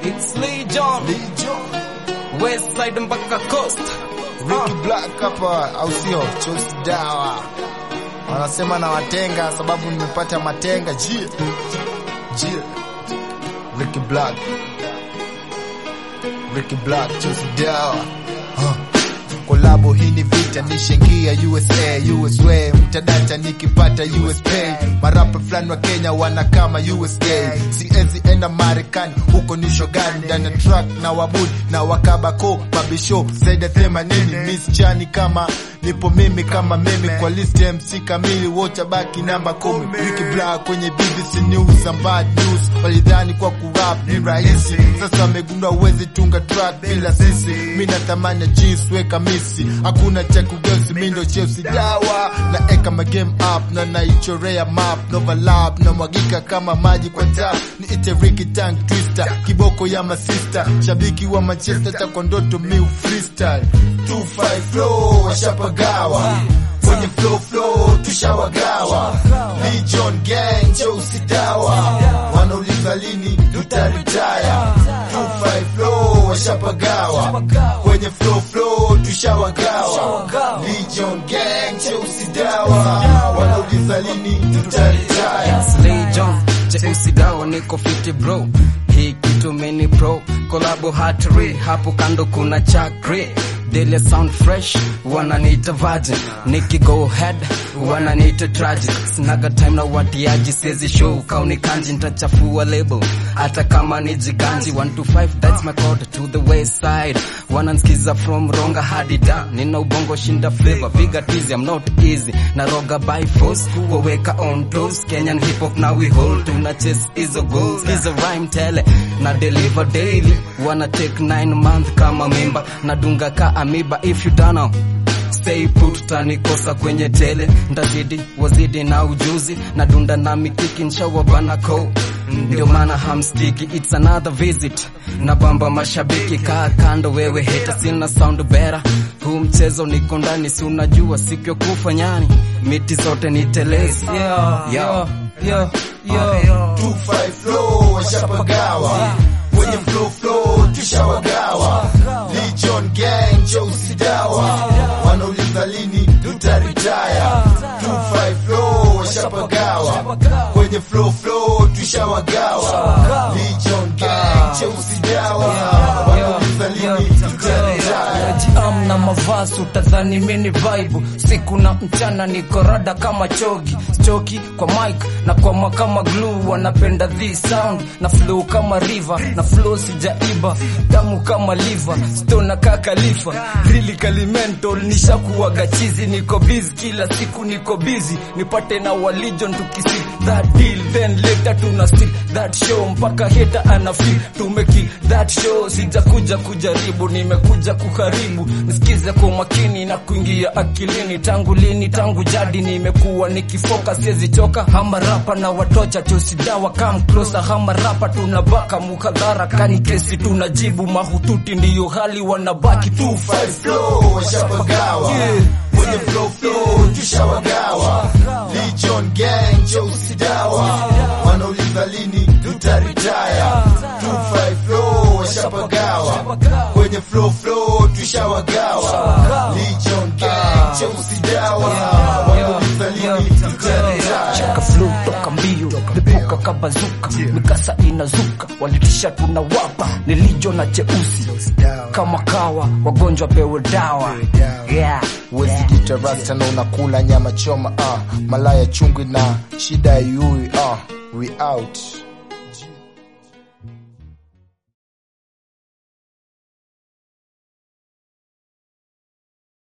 It's Legion, West Side mpaka Coast. Ricky Black hapa au sio? Chosi dawa wanasema na watenga sababu nimepata matenga. Jie jie, Ricky Black, Ricky Black, chosi dawa huh. Kolabo hii ni vita, nishengia USA, USA mtadata nikipata US pay. Marapa fulani wa Kenya wana kama USA, siezi enda Marekani, huko ni shogani ndani ya truck na wabudi na wakabako mabisho zaidi ya themanini. Miss Chani kama nipo mimi kama mimi kwa list ya MC kamili, wote baki namba kumi. Ricky Black kwenye BBC News and bad news, walidhani kwa kurap ni rahisi, sasa wamegundua uwezi tunga track bila sisi. Mimi na thamani ya jeans weka misi, hakuna cha kugeuzi, mimi ndo Chelsea dawa na eka ma game up na naichorea map Nova Lab na mwagika kama maji kwa tap, ni ite Ricky Tank Twister, kiboko ya masista, shabiki wa Manchester takondoto miu freestyle 25 flow washapagawa kwenye flow flow tushawagawa Legion gang cheusi dawa wanauliza lini tutaritaya 25 flow washapagawa kwenye flow flow tushawagawa Legion gang cheusi dawa wanauliza lini tutaritaya It's Legion, Chelsea dawa niko fiti bro. Hii kitu mini pro, collabo hatari, hapo kando kuna chakri. Daily sound fresh, wananiita virgin. Niki go head, wananiita tragic. Sinaga time na watiaji, siezi show kauni kanji, nitachafua label. Hata kama ni jiganji, 1 to 5, that's my code to the west side. Wanansikiza from ronga hadi da, nina ubongo shinda flavor, piga tizi, I'm not easy. Na roga by force, waweka on toes. Kenyan hip hop now we hold, tuna chase hizo goals. Kiza rhyme tele, na deliver daily. Wanna take 9 month kama mimba, nadunga ka amiba if you don't know. Stay put tanikosa kwenye tele ndazidi wazidi na ujuzi na dunda na mikiki nshawa bana ko ndio maana hamstiki it's another visit na bamba mashabiki kaa kando wewe heta sina sound better huu mchezo niko ndani si unajua siku ya kufa nyani miti zote ni telezi yeah, yeah. Yo, yo, 25 flow washapagawa kwenye flow flow tushawagawa Legion gang cheusi dawa wanauliza lini tutaritaya 25 flow washapagawa kwenye flow flow tushawagawa Legion gang cheusi dawa wanauliza lini tutaritaya Najiam na mavazi utadhani mini vibe siku na mchana niko rada kama chogi choki kwa mic na kwa makama glue wanapenda this sound na flow kama river na flow sijaiba damu kama liver stone kaka lifa really kalimental nishakuwaga chizi niko busy kila siku niko busy nipate na walijon tukisi that deal then later tuna still that show mpaka heta ana feel tumeki that show sijakuja kujaribu nimekuja kuharibu nisikize kwa makini na kuingia akilini tangu lini tangu jadi nimekuwa nikifoka siezi choka hama rapa na watocha chosidawa come closer hama rapa tunabaka mukadhara kani kesi tunajibu mahututi ndiyo hali wanabaki 25 flow washapagawa kwenye flow flow tushawagawa Legion gang cheusi dawa wanauliza lini tutaritaya 25 flow washapagawa kwenye flow flow tushawagawa Legion gang cheusi dawa wanauliza lini tutaritaya cheka flow toka mbio lipuka kabazuka mikasa inazuka walitisha tunawapa nilijo na cheusi kama kawa wagonjwa pewe dawa yeah. Wezi jita rasta na unakula nyama choma uh. Malaya chungwi na shida yui uh. We out